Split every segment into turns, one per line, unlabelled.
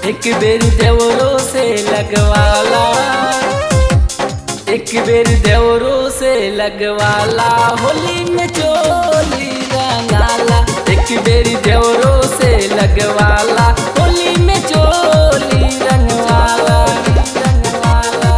एक बेर देवरो से लगवाला एक बेर देवरो से लगवाला होली में चोली रंगाला एक बेर देवरो से लगवाला होली में चोली रंगवाला रंगवाला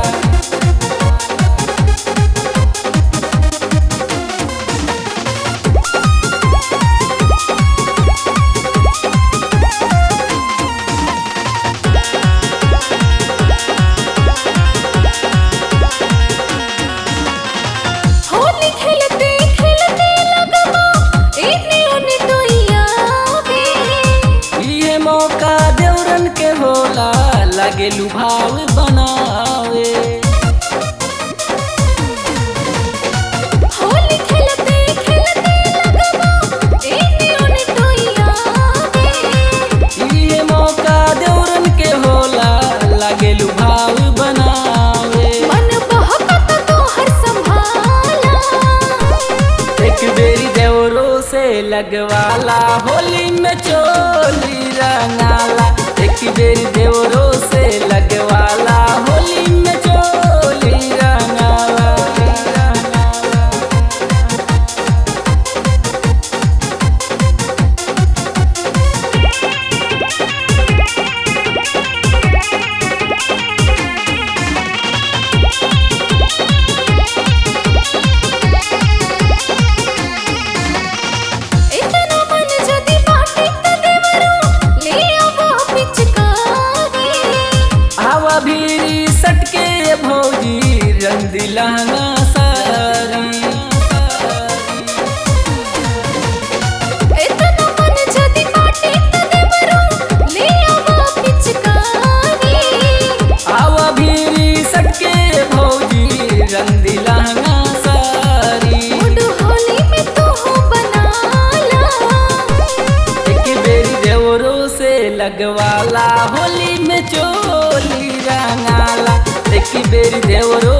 होली खेलते खेलते लगवा इतने ओने तो आवे
ये मौका देवरन के होला लगे लुभाव बनावे
होली खेलते खेलते लगवा इतने ओने तो आवे
ये मौका देवरन के होला लगे लुभाव बनावे
मन बहकत तो हर संभाला
एक बेरी देवरो से लगवाला होली में चोली रंगाला एक बेरी देवरो से लगवाला होली में चोली रंगाला रंगाला
इतना मन जदी बाटे त देवरो ले आवो पिचकारी
हवा भीरी सटके भौजी रंग दिलाना सारी
इतना मन जदी बाटे त देवरो ले आवो पिचकारी
हवा भीरी सटके भौजी रंग दिलाना सारी
मुड होली में तू बनाला
एक बेरी देवरो से लगवाला होली में चोली रंगाला एक बेरी देवरो